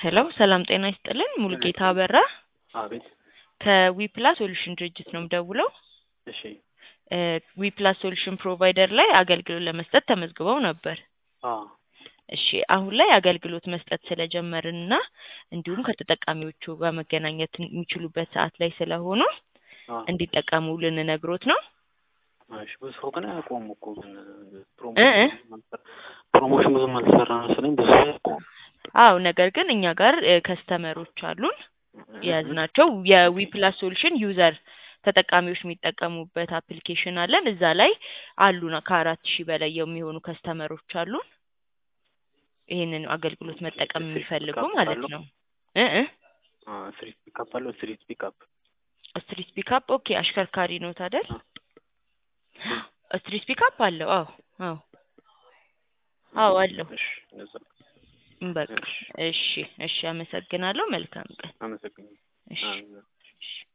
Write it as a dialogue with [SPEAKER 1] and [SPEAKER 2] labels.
[SPEAKER 1] ሄሎ ሰላም ጤና ይስጥልን ሙሉጌታ አበራ
[SPEAKER 2] አቤት
[SPEAKER 1] ከዊፕላስ ሶሉሽን ድርጅት ነው የምደውለው
[SPEAKER 2] እሺ
[SPEAKER 1] ዊፕላስ ሶሉሽን ፕሮቫይደር ላይ አገልግሎት ለመስጠት ተመዝግበው ነበር
[SPEAKER 2] አ
[SPEAKER 1] እሺ አሁን ላይ አገልግሎት መስጠት ስለጀመርን እና እንዲሁም ከተጠቃሚዎቹ ጋር መገናኘት የሚችሉበት ሰዓት ላይ ስለሆኑ
[SPEAKER 2] አ
[SPEAKER 1] እንዲጠቀሙ ልንነግሮት ነው
[SPEAKER 2] እሺ ብዙ ሰው ግን አያውቀውም እኮ ግን
[SPEAKER 1] እ እ
[SPEAKER 2] ፕሮሞሽን ብዙም አልተሰራ መሰለኝ ብዙ ሰው አያውቀውም
[SPEAKER 1] አዎ ነገር ግን እኛ ጋር ከስተመሮች አሉን የያዝናቸው የዊፕላስ ሶሉሽን ዩዘር ተጠቃሚዎች የሚጠቀሙበት አፕሊኬሽን አለን እዛ ላይ አሉን ከአራት ሺህ በላይ የሚሆኑ ከስተመሮች አሉን ይህንን አገልግሎት መጠቀም የሚፈልጉ ማለት ነው እ እ
[SPEAKER 2] ስትሪት ፒካፕ አለው ስትሪት ፒካፕ
[SPEAKER 1] ስትሪት ፒካፕ ኦኬ አሽከርካሪ ነው ታደል ስትሪት ፒካፕ አለው አዎ አዎ አዎ አለው
[SPEAKER 2] እሺ እንደዛ
[SPEAKER 1] በቃ እሺ እሺ አመሰግናለሁ መልካም ቀን
[SPEAKER 2] አመሰግናለሁ
[SPEAKER 1] እሺ
[SPEAKER 2] አሜን።
[SPEAKER 1] እሺ